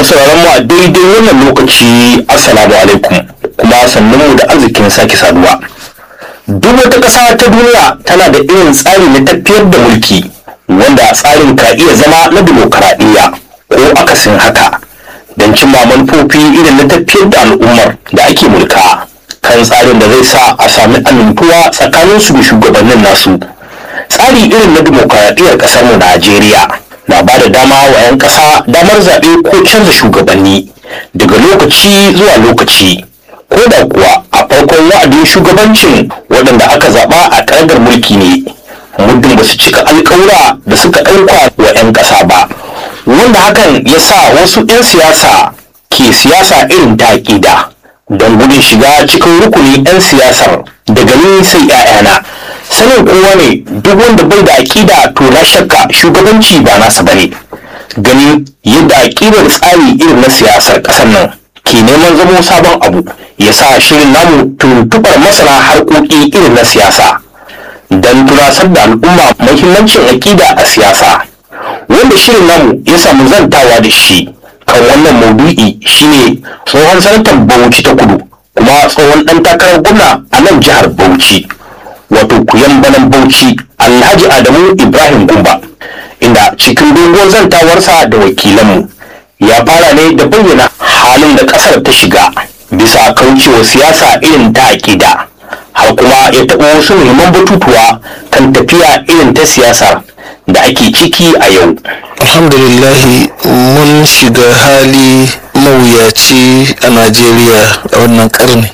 sauraron mu a daidai wannan lokaci assalamu alaikum kuma sannun mu da arzikin sake saduwa duk wata ƙasa ta duniya tana da irin tsari na tafiyar da mulki wanda tsarin ka iya zama na dimokuraɗiyya ko akasin haka don cimma manufofi irin na tafiyar da al'ummar da ake mulka kan tsarin da zai sa a sami amintuwa tsakanin su da shugabannin nasu tsari irin na dimokuraɗiyyar ƙasar mu Najeriya na ba da dama wa 'yan ƙasa damar zaɓe ko canza shugabanni daga lokaci zuwa lokaci ko da kuwa a farkon wa'adin shugabancin waɗanda aka zaɓa a ƙarƙar mulki ne muddin ba su cika alƙawura da suka ɗauka wa 'yan ƙasa ba wanda hakan ya sa wasu 'yan siyasa ke siyasa irin ta aƙida don gudun shiga cikin rukunin 'yan siyasar daga ni sai 'ya'yana sanin kowa ne duk wanda bai da aƙida to na shakka shugabanci ba nasa bane ganin yadda aƙidar tsari irin na siyasar ƙasar nan ke neman zamo sabon abu ya sa shirin namu tuntuɓar masana harkoki irin na siyasa don tunasar da al'umma muhimmancin aƙida a siyasa wanda shirin namu ya samu zantawa da shi kan wannan maudu'i shine tsohon sanatar bauchi ta kudu kuma tsohon ɗan takarar gwamna a nan jihar bauchi wato kuyan banan bauchi alhaji adamu ibrahim gumba inda cikin doguwar zantawarsa da wakilanmu ya fara ne da bayyana halin da kasar ta shiga bisa kaucewa siyasa irin ta aƙida har kuma ya taɓa wasu muhimman batutuwa kan tafiya irin ta siyasar da ake ciki a yau alhamdulillahi mun shiga hali mawuyaci a najeriya a wannan karni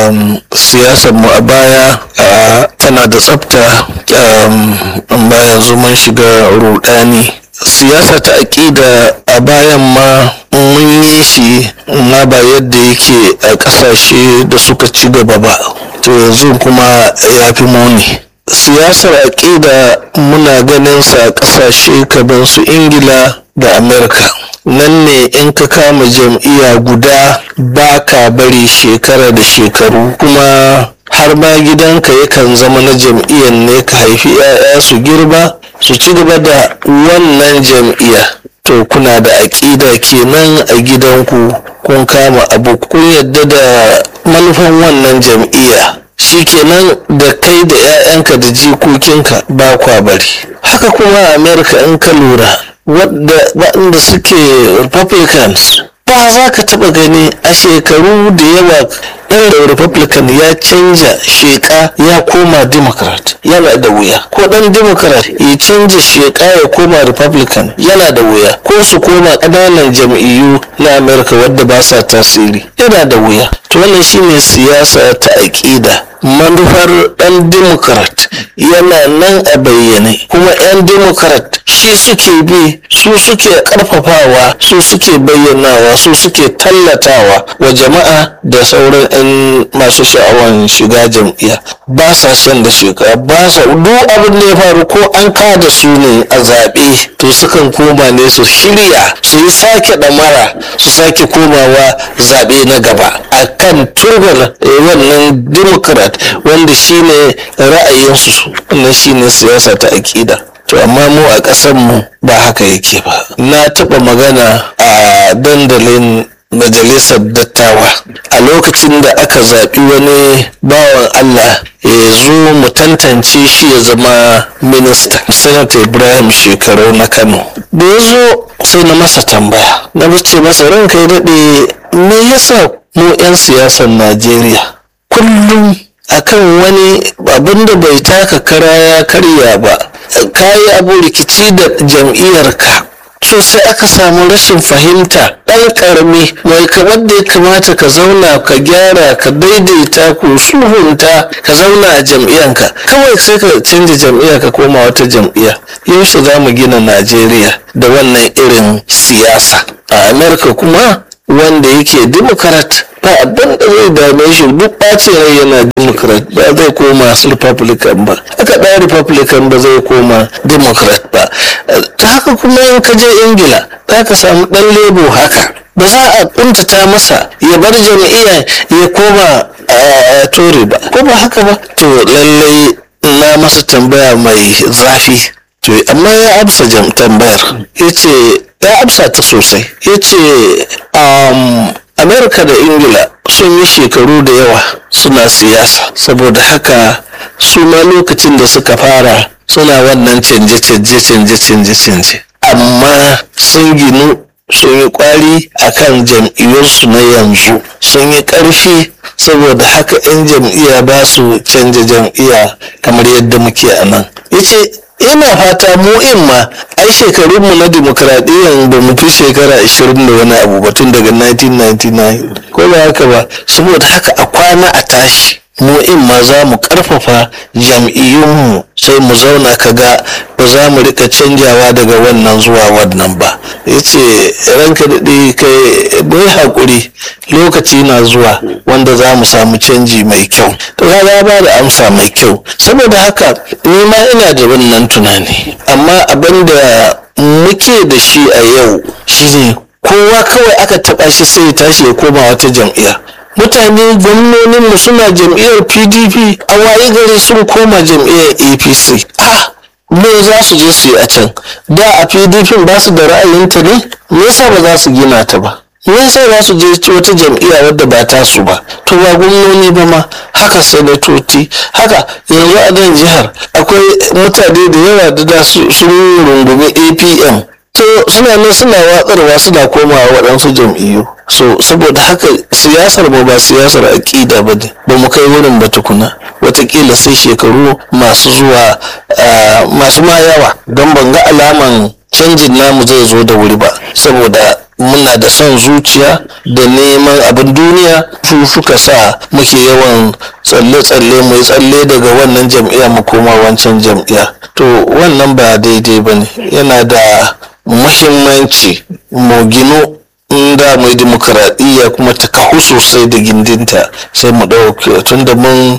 siyasar mu a baya tana da tsafta amma yanzu mun shiga rudani siyasa ta aƙida a bayan ma mun yi shi na ba yadda yake a ƙasashe da suka ci gaba ba to yanzu kuma ya fi muni siyasar aƙida muna ganin sa ƙasashe kamar su ingila da amerika nan ne in ka kama jam'iyya guda ba ka bari shekara da shekaru kuma har ma gidanka yakan zama na jam'iyyar ne ka haifi 'ya'ya su girba su ci gaba da wannan jam'iyya to kuna da aƙida kenan a gidanku kun kama abu kun yadda da manufan wannan jam'iyya shikenan da kai da 'ya'yanka da jikokinka ba kwa bari haka kuma a america in ka lura waɗanda suke republicans ba za ka taɓa gani a shekaru da yawa ɗan da republican ya canja sheka ya koma democrat yana da wuya ko ɗan democrat ya canja sheka ya koma republican yana da wuya ko su koma ƙananan jam'iyyu na america wadda ba sa tasiri yana da wuya to wannan shine siyasa ta aƙida manufar ɗan democrat yana nan a bayyane kuma 'yan democrat shi suke bi su suke ƙarfafawa su suke bayyanawa su suke tallatawa wa jama'a da sauran 'yan masu sha'awan shiga jam'iyya ba sa son da shekara ba sa duk abin da ya faru ko an kada su ne a zaɓe to sukan koma ne su shirya su yi sake ɗamara su sake komawa zaɓe na gaba a kan turbar wannan democrat wanda shine ra'ayinsu wannan shine siyasa ta aƙida to amma mu a ƙasar mu ba haka yake ba na taɓa magana a dandalin majalisar dattawa a lokacin da aka zaɓi wani bawan Allah ya zo mu tantance shi ya zama minista sanata ibrahim shekaru na kano da ya zo sai na masa tambaya na ce masa ranka ya daɗe me yasa mu 'yan siyasar najeriya kullum akan wani abin da bai taka kara ya karya ba ka yi abu rikici da jam'iyyarka so sai aka samu rashin fahimta ɗan ƙarami mai kamar da ya kamata ka zauna ka gyara ka daidaita ku sulhunta ka zauna a jam'iyyanka kawai sai ka canza jam'iyya ka koma wata jam'iyya yaushe za mu gina najeriya da wannan irin siyasa a amerika kuma wanda yake democrat ba abin da zai dame shi duk ɓacin rai yana democrat ba zai koma republican ba haka ɗaya republican ba zai koma democrat ba ta haka kuma in ka je ingila za ka samu ɗan lebo haka ba za a kuntata masa ya bar jam'iyya ya koma a tory ba ko ba haka ba to lallai na masa tambaya mai zafi to amma ya amsa tambayar ya ce ya amsa ta sosai ya ce um, amerika da ingila sun yi shekaru da yawa suna siyasa saboda haka su ma lokacin da suka fara suna wannan canje-canje canje-canje canje amma sun ginu sun yi kwari akan jam'iyyarsu na yanzu sun yi ƙarfi saboda haka 'yan jam'iyya ba su canja jam'iyya kamar yadda muke a nan ya ce ina fata mu in ma ai shekarunmu na dimokuraɗiyyar ba mu fi shekara 20 da wani abu batun daga 1999 ko ba haka ba saboda haka a kwana a tashi mu in ma za mu karfafa jam'iyyunmu sai mu zauna kaga ba za mu rika canjawa daga wannan zuwa wannan ba ya ce ranka daɗe kai bai haƙuri lokaci na zuwa wanda za mu samu canji mai kyau to ya ba da amsa mai kyau saboda haka ni ma ina da wannan tunani amma abin da muke da shi a yau shine kowa kawai aka taɓa shi sai ya tashi ya koma wata jam'iyya mutane gwamnoninmu suna jam'iyyar pdp a waye gari sun koma jam'iyyar apc ah me za su je su yi a can da a pdp ba su da ra'ayinta ne me yasa ba za su gina ta ba me yasa za su je wata jam'iyya wadda ba ta su ba to ba gwamnoni ba ma haka sanatoci haka yanzu a nan jihar akwai mutane da yawa da da sun rungumi apm to suna nan suna watsarwa suna komawa waɗansu jam'iyyu so saboda haka siyasar mu ba siyasar aƙida ba ne ba mu kai wurin ba tukuna watakila sai shekaru masu zuwa masu ma yawa don ban ga alaman canjin namu zai zo da wuri ba saboda muna da son zuciya da neman abin duniya su suka sa muke yawan tsalle-tsalle mai tsalle daga wannan jam'iyya mu koma wancan jam'iyya to wannan ba daidai ba ne yana da muhimmanci mu gino da mai dimokuraɗiyya kuma ta kahu sosai da gindinta sai mu ɗauke tun da mun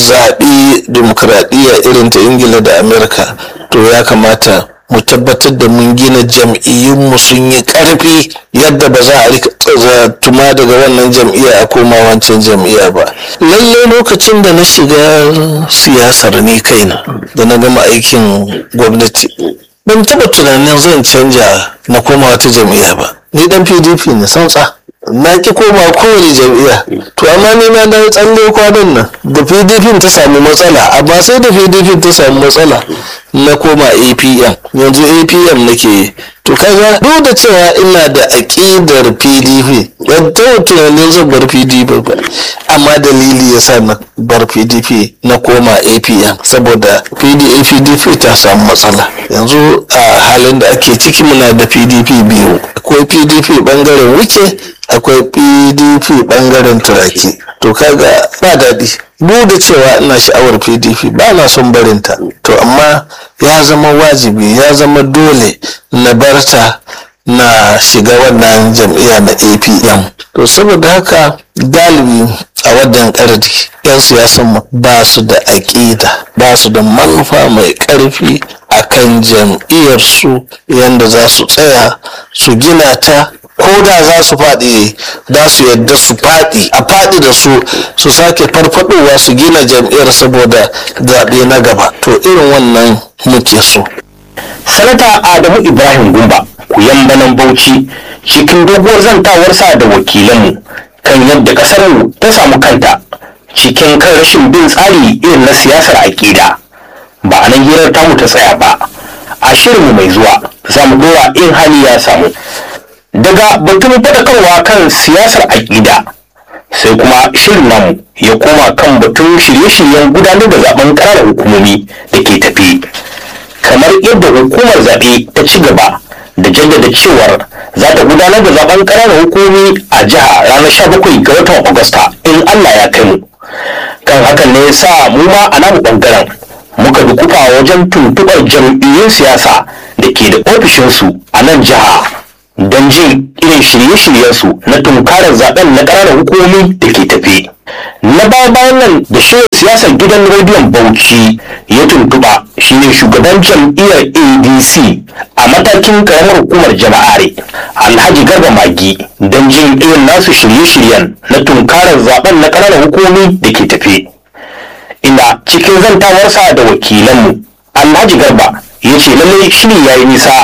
zaɓi dimokuraɗiyya irin ta ingila da amerika to ya kamata mu tabbatar da mun gina jam'iyyunmu sun yi ƙarfi yadda ba za a rika tuma daga wannan jam'iyya a koma wancan jam'iyya ba lallai lokacin da na shiga siyasar ni kaina da na gama aikin gwamnati ban taɓa tunanin zan canja na koma wata jam'iyya ba ni dan pdp ne santsa na ki koma kowane jam'iyya to amma ni na dan tsalle kwanan nan da pdp ta samu matsala amma sai da pdp ta samu matsala na koma apm yanzu apm nake to kaga duk da cewa ina da aƙidar pdp yadda tunanin zan bar pdp ba amma dalili ya sa na bar pdp na koma apm saboda pdp ta samu matsala yanzu a halin da ake ciki muna da pdp biyu akwai pdp bangaren wuce akwai pdp bangaren turaki to kaga ba daɗi duk da cewa ina sha'awar pdp ba na son barinta to amma ya zama wajibi ya zama dole na barta na shiga wannan jam'iyya na apm to saboda haka galibi a wajen ƙarfi 'yan siyasan ba su da aƙida ba su da manufa mai ƙarfi a kan jam'iyyarsu yadda za su tsaya su gina ta ko da za su faɗi za su yadda su faɗi a faɗi da su su sake farfadowa su gina jam'iyyar saboda zaɓe na gaba to irin wannan muke so sanata adamu ibrahim gumba kuyan banan bauchi cikin doguwar zantawarsa da wakilanmu kan yadda ƙasarmu ta samu kanta cikin kan rashin bin tsari irin na siyasar aƙida ba a nan hirar tamu ta tsaya ba a shirinmu mai zuwa za mu dora in hali ya samu daga batun faɗakarwa kan siyasar aƙida sai kuma shirin namu ya koma kan batun shirye-shiryen gudanar da zaben ƙananan hukumomi da ke tafi kamar yadda hukumar zaɓe ta ci gaba da jaddada cewar za ta gudanar da zaben ƙananan hukumomi a jiha ranar 17 ga watan agusta in allah ya kai mu kan hakan ne ya sa mu ma a namu ɓangaren muka dukufa wajen tuntuɓar jam'iyyun siyasa da ke da ofishinsu a nan jiha don jin irin shirye-shiryensu na tunkarar zaben na ƙananan hukumomi da ke tafe. Na baya bayan nan da shirin siyasar gidan rediyon Bauchi ya tuntuɓa shine shugaban jam'iyyar ADC a matakin karamar hukumar jama'are Alhaji Garba Magi don jin irin nasu shirye-shiryen na tunkarar zaben na ƙananan hukumomi da ke tafe. Inda cikin zantawarsa da wakilanmu Alhaji Garba ya ce lallai shiri ya yi nisa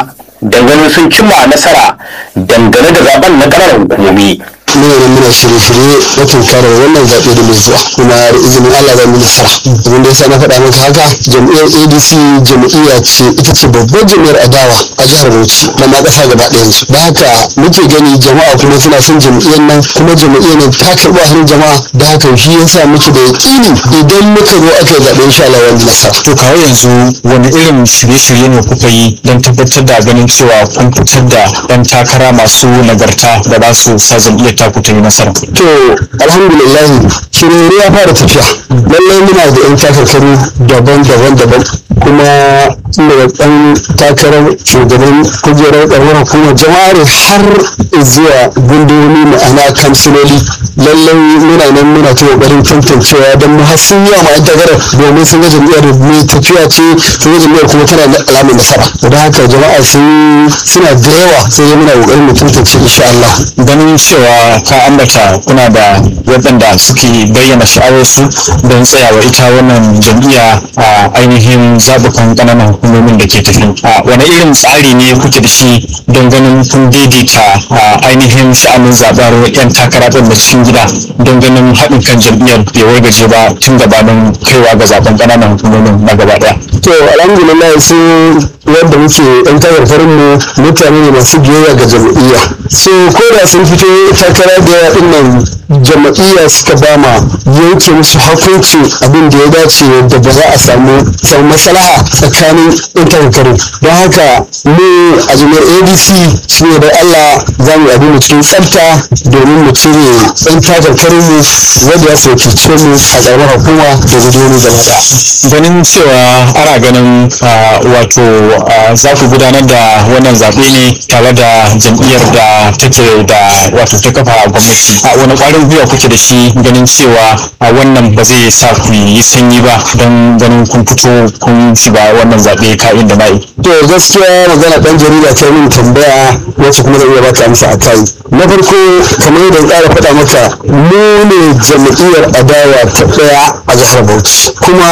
dangane sun cimma nasara dangane da zaben na ƙananan hukumomi muna nan muna shirye-shirye na tunkarar wannan zaɓe da mai zuwa kuma da izinin Allah za mu nasara abin da yasa na faɗa maka haka jam'iyyar ADC jam'iyya ce ita ce babbar jam'iyyar adawa a jihar Bauchi da ma ƙasa gaba ɗayan su da haka muke gani jama'a kuma suna son jam'iyyar nan kuma jam'iyyar nan ta karɓa hannun jama'a da haka shi yasa muke da yaƙini idan muka zo aka yi zaɓe insha Allah wani nasara. to kawo yanzu wani irin shirye-shirye ne kuka yi don tabbatar da ganin cewa kun fitar da 'yan takara masu nagarta da za su sa jam'iyyar taku ta yi nasara to alhamdulillah shirye ya fara tafiya lallai muna da yan takarkaru daban-daban daban kuma daga ɗan takarar shugaban kujerar ƙarfar hukumar jama'ar har zuwa gundumomi ma'ana kamsiloli lallai muna nan muna ta ƙoƙarin tantancewa don mu har sun yi wa ma'an takarar domin sun ga jam'iyyar mai tafiya ce sun ga jam'iyyar kuma tana da alamun nasara da haka jama'a sun suna da yawa sai dai muna ƙoƙarin mu tantance insha Allah ganin cewa ka ambata kuna da waɗanda suke bayyana sha'awarsu don tsayawa ita wannan jam'iyya a ainihin zaɓukan ƙananan hukumomin da ke tafi a wani irin tsari ne kuke da shi don ganin kun daidaita a ainihin sha'anin zaɓar 'yan takara ɗin da cikin gida don ganin haɗin kan jam'iyyar bai wargaje ba tun gabanin kaiwa ga zaɓen ƙananan hukumomin na gaba ɗaya. to alhamdulillah su wanda muke yan takarkarin mu mutane ne masu biyayya ga jam'iyya so ko da sun fito takara da yawa din nan jam'iyya suka bama yanke musu hukunci abin da ya dace da ba za a samu samu maslaha tsakanin yan takarkarin don haka mu a jami'ar adc shi ne da allah za mu abin mu cikin tsafta domin mu cire yan takarkarin mu wanda ya soke mu a ƙaramar hukuma da gudunar gaba ɗaya ganin cewa ana ganin ah, wato ah, za ku gudanar da wannan zaɓe ne tare da jam'iyyar da take da wato ta kafa gwamnati a wani ƙwarin gwiwa kuke da shi ganin cewa a wannan ba zai sa ku yi sanyi ba don ganin kun fito kun shiga wannan zaɓe ka'in da na'i to gaskiya magana dan jarida ta yi min tambaya wacce kuma zan iya baka amsa a kai na farko kamar yadda in ƙara faɗa maka mu ne jam'iyyar adawa ta ɗaya a jihar bauchi kuma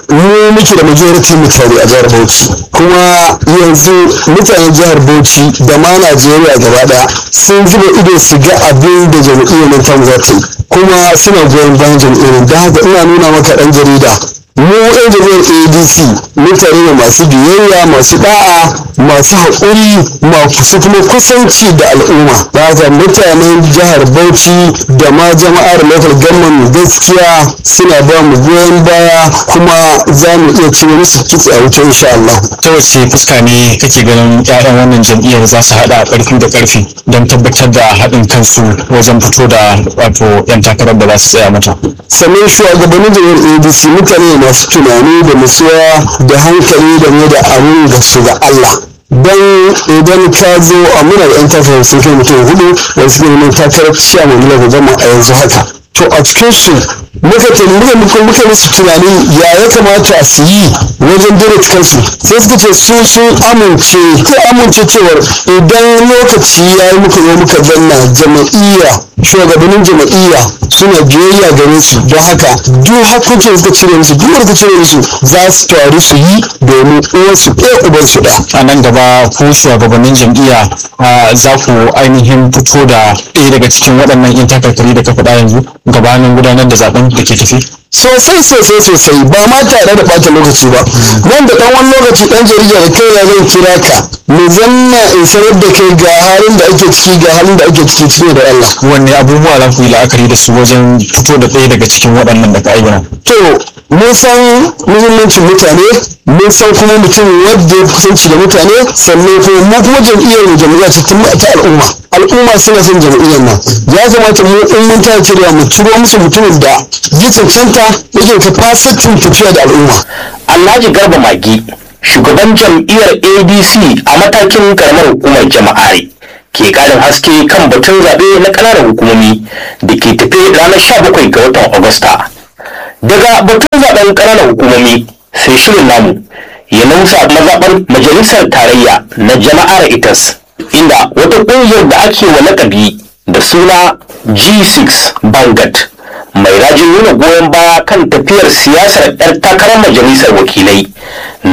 mu muke da majority mutane a jihar bauchi kuma yanzu mutanen jihar bauchi da ma najeriya gaba ɗaya sun zuba ido su ga abin da jam'iyyar nan tamu za ta yi kuma suna goyon bayan jam'iyyar da haka ina nuna maka ɗan jarida mu yan jam'iyyar adc mutane ne masu biyayya masu da'a masu haƙuri masu kuma kusanci da al'umma da haka mutanen jihar bauchi da ma jama'ar local government gaskiya suna ba mu goyon baya kuma za mu iya cire musu kitse a wuce insha Allah. ta wace fuska ne kake ganin 'ya'yan wannan jam'iyyar za su haɗa ƙarfi da ƙarfi don tabbatar da haɗin kansu wajen fito da wato 'yan takarar da za su tsaya mata sannan shugabannin jam'iyyar adc mutane ne masu tunani da nutsuwa da hankali da mai da abin ga su ga Allah don idan ka zo a muna da 'yan takarar sun kai mutum hudu wanda suke neman takarar ciya mai mila gama a yanzu haka to a cikin su muka tambaye muka muka musu tunanin ya ya kamata su yi wajen dare kansu sai suka ce su sun amince ko amince cewar idan lokaci ya yi muka zo muka zanna jama'iyya shugabannin jama'iyya suna biyayya gare su don haka duk hakuncin suka cire musu duk wanda suka cire musu za su taru su yi domin uwansu ɗaya ubansu ɗaya a nan gaba ku shugabannin jam'iyya ah, za ku ainihin fito da ɗaya daga cikin waɗannan 'yan takarkari da ka faɗa yanzu gabanin gudanar da zaben da ke tafi sosai sosai sosai ba ma tare da ɓata lokaci ba nan da ɗan wani lokaci ɗan jarida da kai zan kira ka mu zanna in sanar da kai ga halin da ake ciki ga halin da ake ciki cikin da Allah wanne abubuwa za ku yi la'akari da su wajen fito da ɗaya daga cikin waɗannan da ka ayyana to mun san muhimmancin mutane mun san kuma mutum wanda ya kusanci da mutane sannan kuma mu kuma jam'iyyar mu jam'iyya ce tun ta al'umma al'umma suna son jam'iyyar nan ya kamata mu in mun ta kiriya mu turo musu mutumin da ya cancanta yake capacity tafiya da al'umma Alhaji Garba Magi, shugaban jam'iyyar ADC a matakin karamar hukumar jama'are, ke ƙarin haske kan batun zaɓe na ƙananan hukumomi da ke tafe ranar 17 ga watan Agusta. Daga batun zaɓen ƙananan hukumomi sai shirin namu ya nausa mazaɓar majalisar tarayya na jama'ar ITAS, inda wata ƙungiyar da ake wa lakabi da suna G6 Bangat. mai rajin nuna goyon baya kan tafiyar siyasar 'yar takarar majalisar wakilai